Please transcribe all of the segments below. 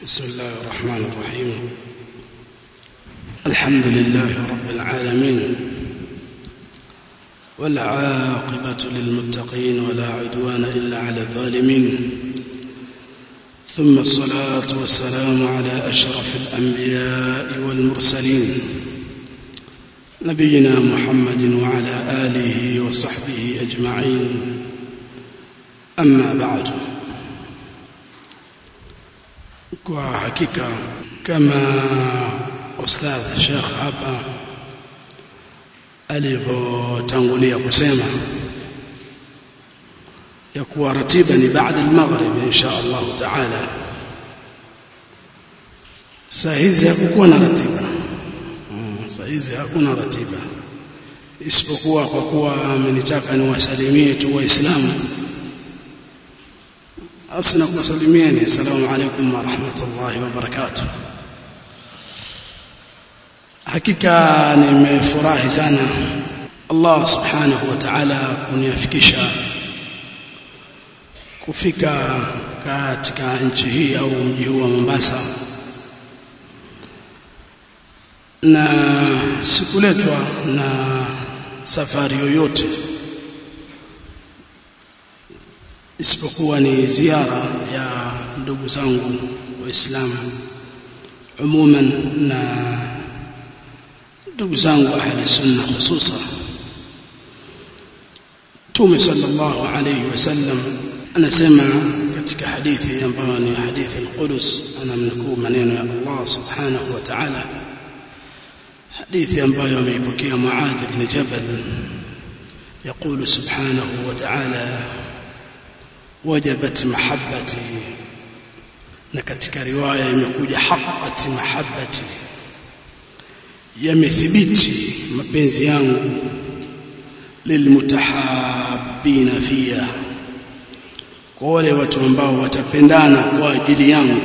بسم الله الرحمن الرحيم الحمد لله رب العالمين والعاقبة للمتقين ولا عدوان إلا على الظالمين ثم الصلاة والسلام على أشرف الأنبياء والمرسلين نبينا محمد وعلى آله وصحبه أجمعين أما بعد kwa hakika kama ustadh Sheikh hapa alivyotangulia kusema ya kuwa ratiba ni baada al-maghrib insha Allah taala saa hizi hakukuwa na ratiba saa hizi hakuna ratiba isipokuwa kwa kuwa amenitaka niwasalimie tu waislamu asina kuwasalimieni assalamu alaikum wa rahmatullahi wa barakatuh hakika nimefurahi sana Allah subhanahu wa ta'ala kuniafikisha kufika katika nchi hii au mji huu wa Mombasa na sikuletwa na safari yoyote isipokuwa ni ziara ya ndugu zangu waislamu umuman na ndugu zangu ahli sunna hususan Mtume sallallahu alayhi wasallam anasema katika hadithi ambayo ni hadithi al-Qudus anamnukuu maneno ya Allah subhanahu wa ta'ala hadithi ambayo ameipokea Muadh ibn Jabal يقول سبحانه وتعالى وجبت محبتي na katika riwaya imekuja haqqati mahabbati yamethibiti mapenzi yangu lilmutahabbina fiya kwa wale watu ambao watapendana kwa ajili yangu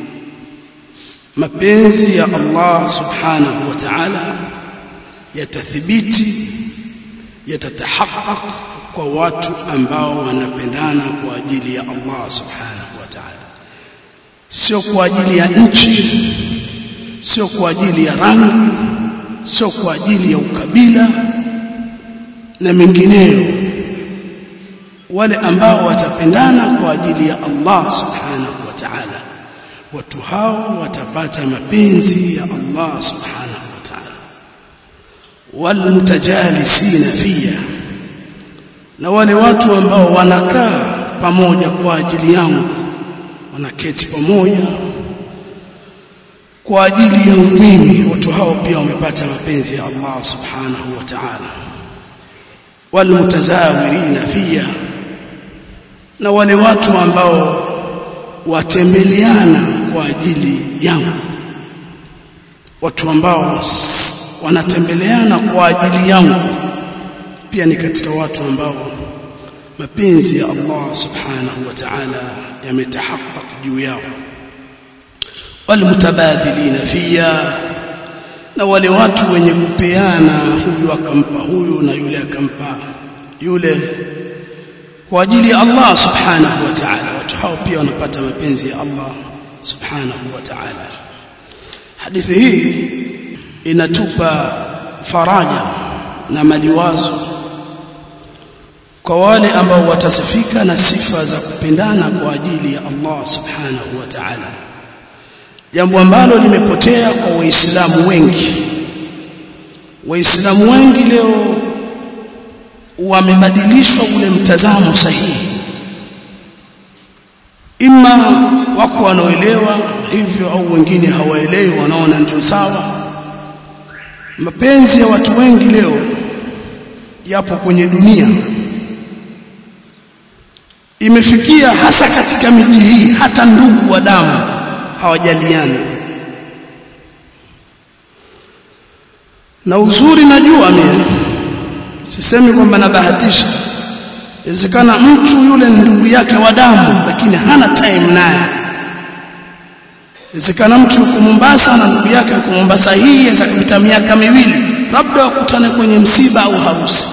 mapenzi ya Allah subhanahu wa ta'ala yatathibiti yatatahaqqaq kwa watu ambao wanapendana kwa ajili ya Allah subhanahu wa ta'ala sio kwa ajili ya nchi sio kwa ajili ya rangi sio kwa ajili ya ukabila na mengineyo wale ambao watapendana kwa ajili ya Allah subhanahu wa ta'ala watu hao watapata mapenzi ya Allah subhanahu wa ta'ala walmutajalisina fiya na wale watu ambao wanakaa pamoja kwa ajili yangu wanaketi pamoja kwa ajili yangu mimi watu hao pia wamepata mapenzi ya Allah subhanahu wa ta'ala walmutazawirina fiya na wale watu ambao watembeleana kwa ajili yangu watu ambao wanatembeleana kwa ajili yangu pia ni katika watu ambao mapenzi ya Allah subhanahu wa ta'ala yametahaqqaq juu yao walmutabadhilina fiya na wale watu wenye kupeana huyu akampa huyu na yule akampa yule kwa ajili ya Allah subhanahu wa ta'ala watu hao pia wanapata mapenzi ya Allah subhanahu wa ta'ala hadithi hii inatupa faraja na maliwazo kwa wale ambao watasifika na sifa za kupendana kwa ajili ya Allah subhanahu wa ta'ala jambo ambalo limepotea kwa waislamu wengi waislamu wengi leo wamebadilishwa ule mtazamo sahihi ima wako wanaoelewa hivyo au wengine hawaelewi wanaona ndio sawa mapenzi ya watu wengi leo yapo kwenye dunia imefikia hasa katika miji hii hata ndugu wa damu hawajaliani na uzuri najua mimi sisemi kwamba nabahatisha inawezekana mtu yule ni ndugu yake wa damu lakini hana time naye inawezekana mtu yuko Mombasa na ndugu yake yuko Mombasa hii yaweza kupita miaka miwili labda wakutane kwenye msiba au harusi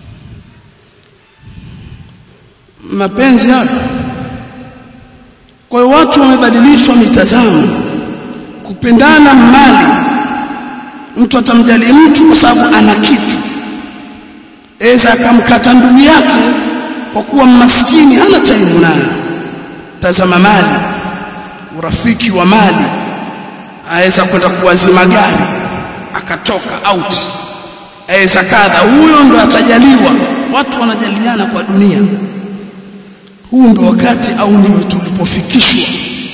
mapenzi hayo kwa hiyo watu wamebadilishwa mitazamo kupendana mali mtu atamjali mtu kwa sababu ana kitu eza akamkata ndugu yake kwa kuwa maskini hana taimu nayo tazama mali urafiki wa mali aweza kwenda kuwazima gari akatoka out aweza kadha huyo ndo atajaliwa watu wanajaliana kwa dunia huu ndo wakati au ndio tulipofikishwa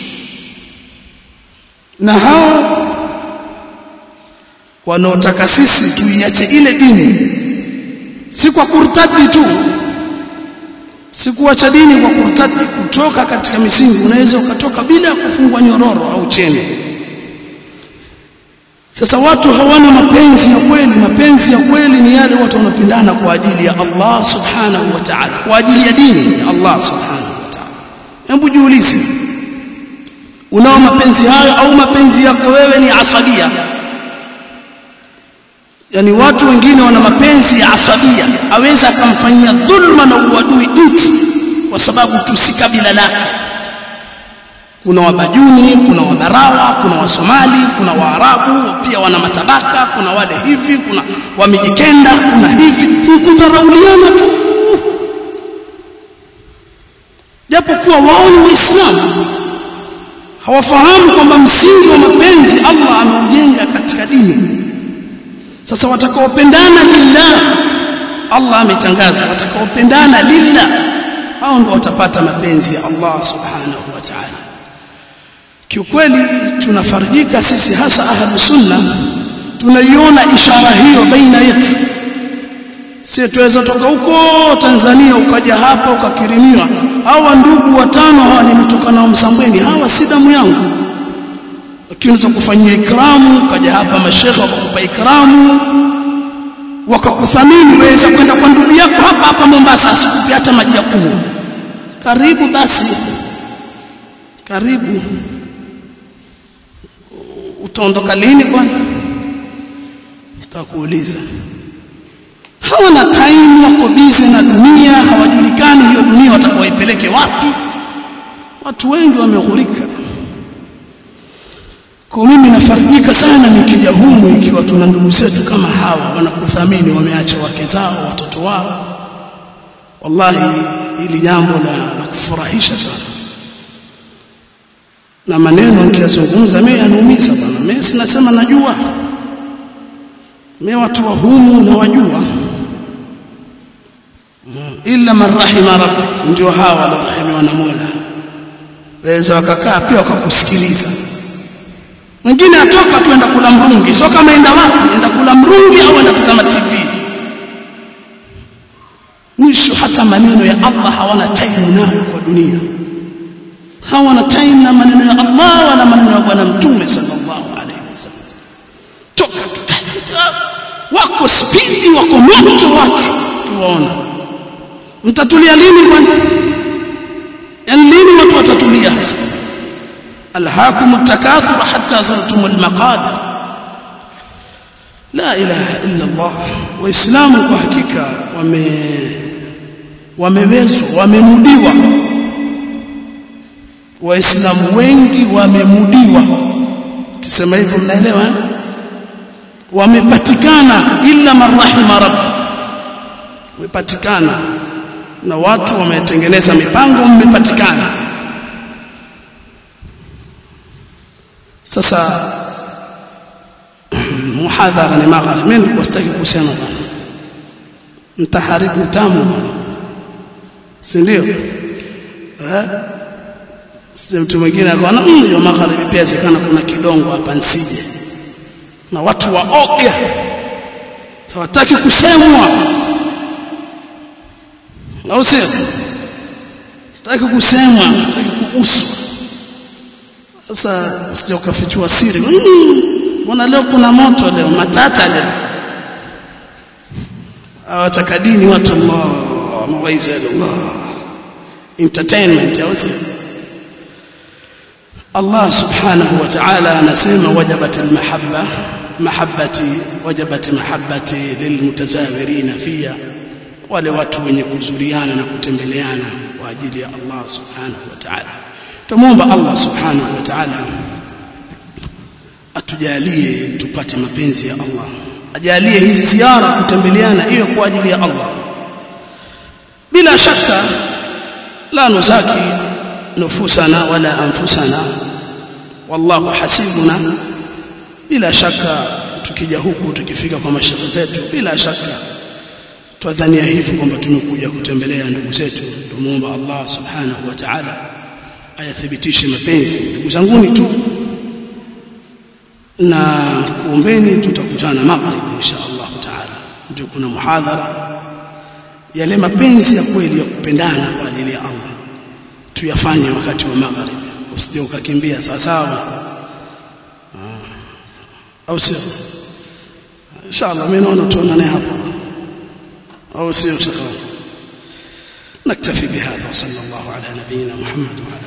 na hao wanaotaka sisi tuiache ile dini si kwa kurtadi tu si kuacha dini kwa kurtadi kutoka katika misingi unaweza ukatoka bila ya kufungwa nyororo au cheni sasa watu hawana mapenzi ya kweli mapenzi ya kweli ni yale watu wanapendana kwa ajili ya Allah subhanahu wa ta'ala kwa ajili ya dini ya Allah subhanahu wa ta'ala hebu jiulize unao mapenzi hayo au mapenzi yako wewe ni asabia yani watu wengine wana mapenzi ya asabia aweza akamfanyia dhulma na uadui mtu kwa sababu tu si kabila lake kuna wabajuni kuna wabarawa kuna wasomali kuna waarabu pia wana matabaka kuna wale hivi kuna wamijikenda kuna hivi ni kudharauliana tu japokuwa wao ni waislamu hawafahamu kwamba msingi wa mapenzi Allah ameujenga katika dini sasa watakaopendana lillah Allah ametangaza watakaopendana lillah hao ndio watapata mapenzi ya Allah subhanahu wa ta'ala kiukweli tunafarijika sisi hasa ahlu sunna tunaiona ishara hiyo baina yetu si tuweza toka huko Tanzania ukaja hapa ukakirimiwa hawa ndugu watano hawa nimetoka nao Msambweni hawa si damu yangu lakini unaweza kufanyia ikramu ukaja hapa mashekhe wakakupa ikramu wakakuthamini waweza kwenda kwa ndugu yako hapa hapa Mombasa asikupe hata maji ya kunywa karibu basi karibu utaondoka lini kwani nitakuuliza hawana time wako busy na dunia hawajulikani hiyo dunia watakaoipeleke wapi watu wengi wameghurika kwa mimi nafarijika sana nikija humu ikiwa tuna ndugu zetu kama hawa wanakuthamini wameacha wake zao watoto wao wallahi hili jambo la, la kufurahisha sana na maneno nikiyazungumza mimi yanaumiza bwana mimi sinasema najua mimi watu wa humu na wajua illa man rahima rabbi ndio hawa walorahimiwa na Mola waweza wakakaa pia wakakusikiliza mwingine atoka tu enda kula mrungi sio kama enda wapi enda kula mrungi au enda tazama TV mwisho hata maneno ya Allah hawana time nayo kwa dunia hawana time na maneno ya Allah wala maneno ya bwana mtume sallallahu alaihi wasallam toka tutakuta wako spidi wako moto watu tuwaona mtatulia lini bwana yani lini watu watatulia hasa alhaakum at-takathur hatta zurtum al-maqabir la ilaha illa Allah waislamu kwa hakika wame wamewezwa wamemudiwa waislamu wengi wamemudiwa ukisema hivyo mnaelewa eh? wamepatikana illa marahima rabb wamepatikana na watu wametengeneza mipango mmepatikana sasa muhadhara ni magharibi mimi nilikuwa sitaki kusema bwana mtaharibu tamu bwana si ndio eh sisi mtu mwingine akaona hiyo magharibi pia zikana kuna kidongo hapa nsije na watu waoga hawataki kusemwa au sio hataki kusemwa hataki kuguswa sasa usije ukafichua siri mbona leo kuna moto leo matata leo awataka dini watu Allah mawaiza Allah entertainment au sio Allah subhanahu wa ta'ala anasema wajabat almahabba mahabbati wajabat mahabbati lilmutazawirina fiya wale watu wenye kuzuriana na kutembeleana kwa ajili ya Allah subhanahu wa ta'ala tumuomba Allah subhanahu wa ta'ala atujalie tupate mapenzi ya Allah ajalie hizi ziara kutembeleana iwe kwa ajili ya Allah bila shaka la nuzaki nufusana wala anfusana wallahu hasibuna bila shaka tukija huku tukifika kwa mashaikh zetu bila shaka twadhania hivi kwamba tumekuja kutembelea ndugu zetu tumuomba Allah subhanahu wa ta'ala ayathibitishe mapenzi ndugu zanguni tu na kuombeni tutakutana maghrib insha Allah taala ndio kuna muhadhara yale mapenzi ya kweli ya kupendana kwa ajili ya Allah tuyafanye wakati wa maghrib usije ukakimbia sawa sawa au sio inshallah mimi naona tuonane hapo au sio shaka نكتفي بهذا وصلى الله على نبينا محمد وعلى